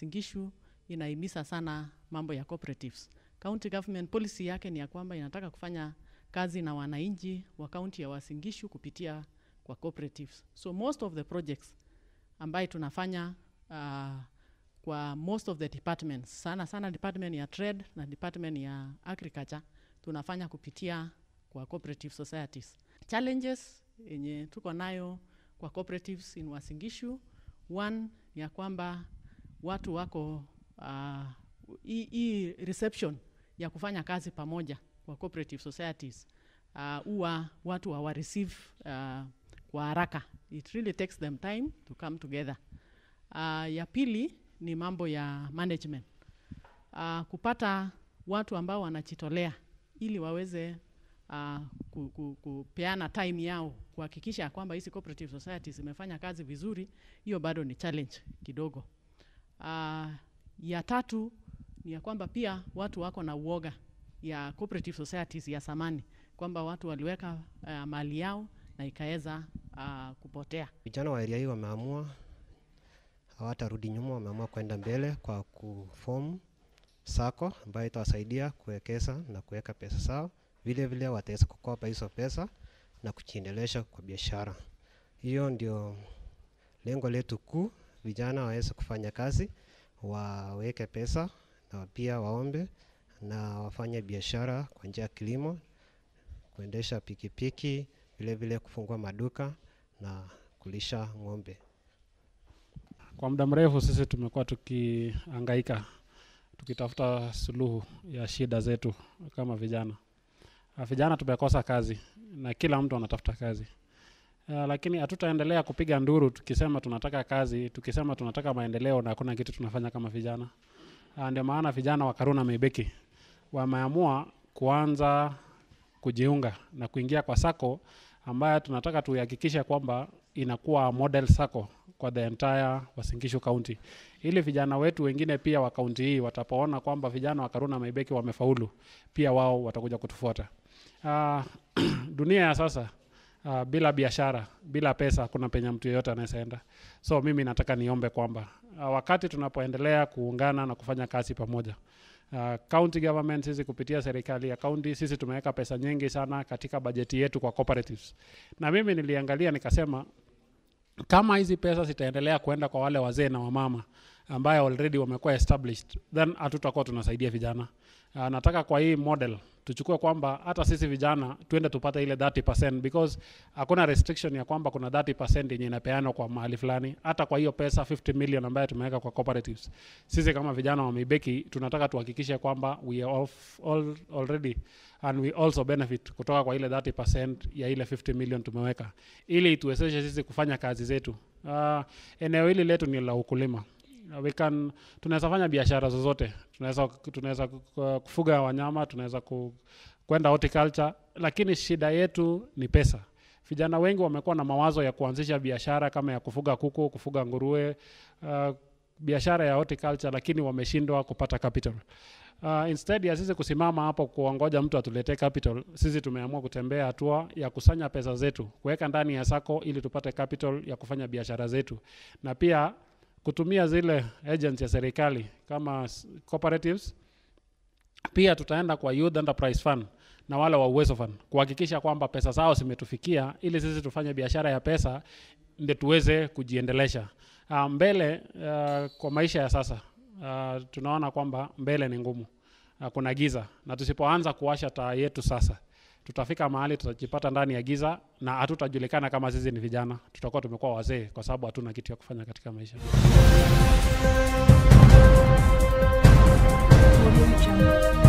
Uasin Gishu inahimiza sana mambo ya cooperatives. County government policy yake ni ya kwamba inataka kufanya kazi na wananchi wa kaunti ya Uasin Gishu kupitia kwa cooperatives. So most of the projects ambaye tunafanya uh, kwa most of the departments sana sana department ya trade na department ya agriculture tunafanya kupitia kwa cooperative societies. Challenges yenye tuko nayo kwa cooperatives in Uasin Gishu, one ni ya kwamba watu wako uh, hii hii reception ya kufanya kazi pamoja kwa cooperative societies huwa uh, watu hawa receive uh, kwa haraka. It really takes them time to come together. Uh, ya pili ni mambo ya management. Uh, kupata watu ambao wanajitolea ili waweze uh, ku, ku, kupeana time yao kuhakikisha kwamba hizi cooperative societies zimefanya kazi vizuri, hiyo bado ni challenge kidogo. Uh, ya tatu ni ya kwamba pia watu wako na uoga ya cooperative societies ya samani kwamba watu waliweka uh, mali yao na ikaweza uh, kupotea. Vijana wa area hii wameamua hawatarudi nyuma, wameamua kwenda mbele kwa kuform sako ambayo itawasaidia kuwekeza na kuweka pesa zao. Vile vile wataweza kukopa hizo pesa na kujiendelesha kwa biashara. Hiyo ndio lengo letu kuu, vijana waweze kufanya kazi, waweke pesa na pia waombe na wafanye biashara kwa njia ya kilimo, kuendesha pikipiki, vile vile kufungua maduka na kulisha ng'ombe. Kwa muda mrefu sisi tumekuwa tukihangaika tukitafuta suluhu ya shida zetu kama vijana. Uh, vijana tumekosa kazi na kila mtu anatafuta kazi. Uh, lakini hatutaendelea kupiga nduru tukisema tunataka kazi, tukisema tunataka maendeleo na hakuna kitu tunafanya kama vijana. Uh, ndio maana vijana wa Karuna Meibeki wameamua kuanza kujiunga na kuingia kwa sako ambayo tunataka tuhakikishe kwamba inakuwa model sako kwa the entire Uasin Gishu County, ili vijana wetu wengine pia wa kaunti hii watapoona kwamba vijana wa Karuna Meibeki wamefaulu, pia wao watakuja kutufuata. Uh, dunia ya sasa uh, bila biashara, bila pesa, hakuna penye mtu yeyote anayeenda. So mimi nataka niombe kwamba uh, wakati tunapoendelea kuungana na kufanya kazi pamoja Uh, county government sisi kupitia serikali ya county sisi tumeweka pesa nyingi sana katika bajeti yetu kwa cooperatives, na mimi niliangalia nikasema kama hizi pesa zitaendelea kuenda kwa wale wazee na wamama ambayo already wamekuwa established, then hatutakuwa tunasaidia vijana. Uh, nataka kwa hii model tuchukue kwamba hata sisi vijana tuende tupate ile 30% because hakuna restriction ya kwamba kuna 30% yenye inapeanwa kwa mahali fulani. Hata kwa hiyo pesa 50 million ambayo tumeweka kwa cooperatives, sisi kama vijana wa Meibeki tunataka tuhakikishe kwamba we are off all, already and we also benefit kutoka kwa ile 30% ya ile 50 million tumeweka, ili ituwezeshe sisi kufanya kazi zetu. Uh, eneo hili letu ni la ukulima we can tunaweza fanya biashara zozote tunaweza tunaweza kufuga wanyama tunaweza ku, kwenda horticulture lakini shida yetu ni pesa vijana wengi wamekuwa na mawazo ya kuanzisha biashara kama ya kufuga kuku kufuga nguruwe uh, biashara ya horticulture lakini wameshindwa kupata capital Uh, instead ya sisi kusimama hapo kuongoja mtu atuletee capital, sisi tumeamua kutembea hatua ya kusanya pesa zetu kuweka ndani ya sako ili tupate capital ya kufanya biashara zetu na pia kutumia zile agents ya serikali kama cooperatives. Pia tutaenda kwa Youth Enterprise Fund na wale wa Uwezo Fund kuhakikisha kwamba pesa zao zimetufikia, ili sisi tufanye biashara ya pesa ndio tuweze kujiendelesha uh, mbele. Uh, kwa maisha ya sasa uh, tunaona kwamba mbele ni ngumu, uh, kuna giza, na tusipoanza kuwasha taa yetu sasa tutafika mahali tutajipata ndani ya giza na hatutajulikana kama sisi ni vijana, tutakuwa tumekuwa wazee kwa sababu hatuna kitu ya kufanya katika maisha. Audio Jungle.